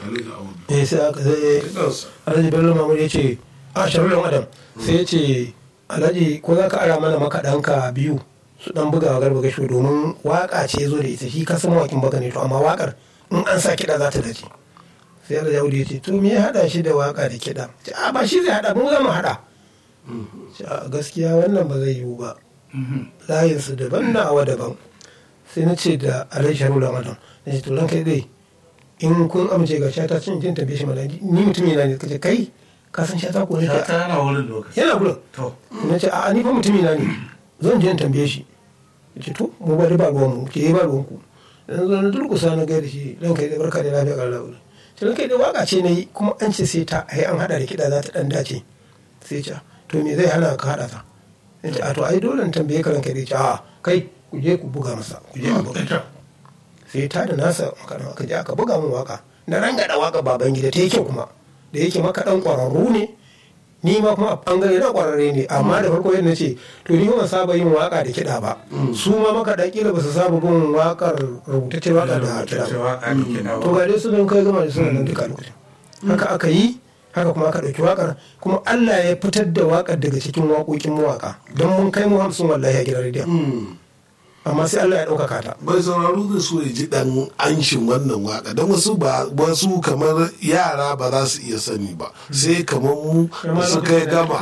alhaji awon eh sai aka sai alhaji bello mamur ya ce a sharulun adam sai ya ce alhaji ko za ka ara mana makaɗanka biyu su dan buga wa garba gasho domin waka ce zo da ita shi ka san mawakin baka ne to amma wakar in an sa kiɗa za ta dace sai alhaji audu ya ce to me ya haɗa shi da waka da kiɗa ce a ba shi zai haɗa mu za mu haɗa ce a gaskiya wannan ba zai yiwu ba layinsu daban na awa daban sai na ce da alhaji sharulun adam na ce to ranka dai in kun amince ga shata cin jin tambaye shi mana ni mutum yana ne kace kai ka san shata ko ne shata yana wurin lokaci yana gurin to na ce a ni fa mutum yana ne zan je in tambaye shi ya ce to mu bari ba ruwan mu ke ba ruwan ku dan zo na durkusa na gaida shi dan kai da barka da lafiya kan lafiya ce dan kai da waka ce nayi kuma an ce sai ta ai an hada da kida za ta dan dace sai ce to me zai hana ka hada ta ya ce a to ai dole in tambaye ka ranka da ce a kai ku je ku buga masa ku je a buga sai ta da nasa makana aka je aka buga min waka na rangada waka baban gida ta yake kuma da yake maka dan kwararru ne ni ma kuma a bangare na kwararre ne amma da farko yadda ce to ni ban saba yin waka da kiɗa ba su ma maka da kila ba su saba bin wakar rubutacce waka da kiɗa ba to ga dai su don kai gama da suna nan duka lokacin haka aka yi haka kuma aka ɗauki wakar kuma Allah ya fitar da wakar daga cikin waƙoƙin mawaka don mun kai mu hamsin wallahi a gidan rediyon amma sai Allah ya ɗaukaka ta. Bai sauraro da so ya ji ɗan anshin wannan waka don wasu ba wasu kamar yara ba za su iya sani ba sai kamar mu su kai gama.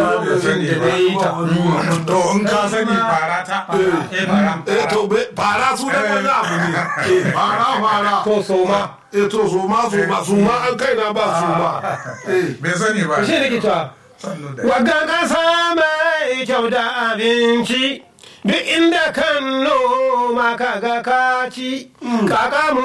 To in ka sani fara ta eh fara. Eh to fara su da wani abu ne. Eh fara fara. To so ma. Eh to so ma so ma su ma an kai na ba su ma. Bai sani ba. Shi ne ke cewa. Wadda ƙasa mai kyau da abinci. duk inda kan noma kaga kaci kaka mu